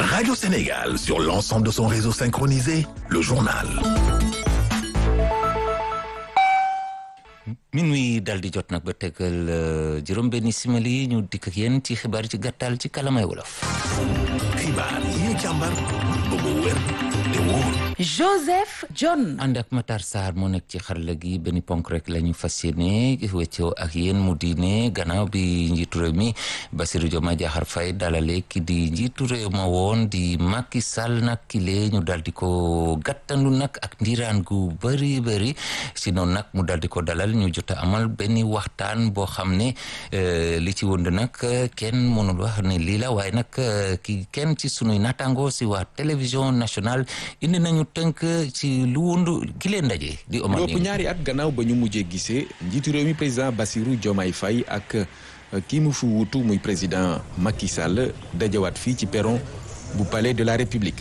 Radio Sénégal sur l'ensemble de son réseau synchronisé, le journal. minuit dal di jot nag ba tegal juróom benni simili ñu dikk ak yéen ci xibaar ci gàttal ci kalamay wolof. xibaar yi ñu càmbar ba mu wér te wóor. Joseph John. ànd ak Matar Sarr moo nekk ci xarala gi benn ponk rek la ñu fas yéene weccoo ak yéen mu di ne gannaaw bi njiitu réew mi Bassirou Diomaye Diakhar Faye dalale ki di njiitu réew ma woon di Macky Sall nag kile ñu dal di ko gàttandu nag ak ndiiraan gu bëri bëri si noonu nag mu dal di ko dalal ñu jot a amal benn waxtaan boo xam ne li ci wënd nag kenn mënul wax ne lii la waaye nag ki kenn ci sunuy naataango si waa télévision nationale indi nañu tënk ci lu wundu gi leen ndaje di Omar lépp ñaari at gannaaw ba ñu mujjee gisee njiitu réew mi président Bassirou Diomaye Faye ak kii mu fi wuutu muy président Macky Sall dajawaat fii ci perron bu palais de la République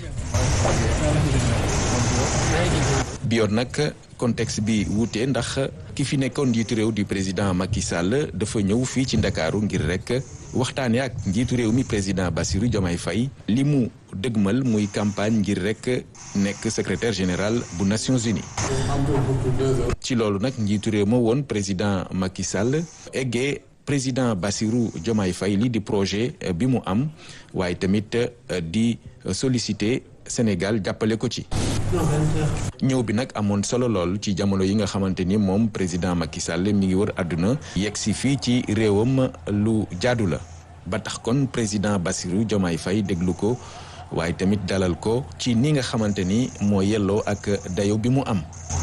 bi yoon nag contexte bi wuute ndax ki fi nekkoon njiitu réew di président Macky Sall dafa ñëw fii ci Ndakaaru ngir rek waxtaane ak njiitu réew mi président Bassirou Diomaye Faye li mu dëgmal muy campagne ngir rek nekk secrétaire général bu Nations Unies ci loolu nag njiitu réew ma woon président Macky Sall eggee président Bassirou Diomaye Faye li di projet bi mu am waaye tamit di solliciter Sénégal jàppale ko ci ñëw bi nag amoon solo lool ci jamono yi nga xamante ni moom président Macky Sall mi ngi wër àdduna yegg si fii ci réewam lu jaadu la ba tax kon président Bassirou Diomaye Faye déglu ko waaye tamit dalal ko ci ni nga xamante ni moo yelloo ak dayo bi mu am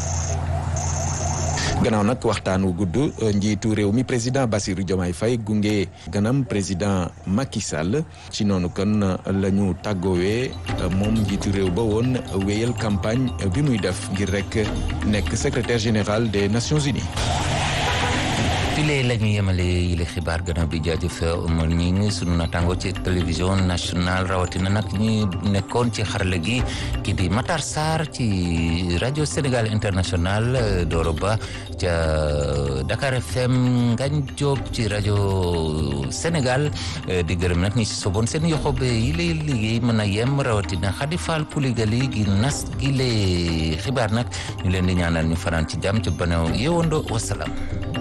gannaaw nag waxtaan wu gudd njiitu réew mi président Bassirou Diomaye Faye gunge ganam président Macky Sall ci noonu kon la ñu tàggoowee moom njiitu réew ba woon wéyal campagne bi muy def ngir rek nekk secrétaire général des Nations Unies. file la ñu yemale yile xibaar gannaaw bi jaajëf Omar ñi ngi sunu natango ci télévision nationale rawatina nag ñi nekkoon ci xarala gi ki di Matar Sarr ci rajo Sénégal international Doro Ba ca Dakar FM Ngagne Diop ci rajo Sénégal di gërëm nag ñi si soboon seen yoxobe yile liggéey mën a yem rawatina Khady Fall Kouligali gi nas gi le xibaar nag ñu leen di ñaanal ñu fanaan ci jàmm ci banew yeewando wasalaam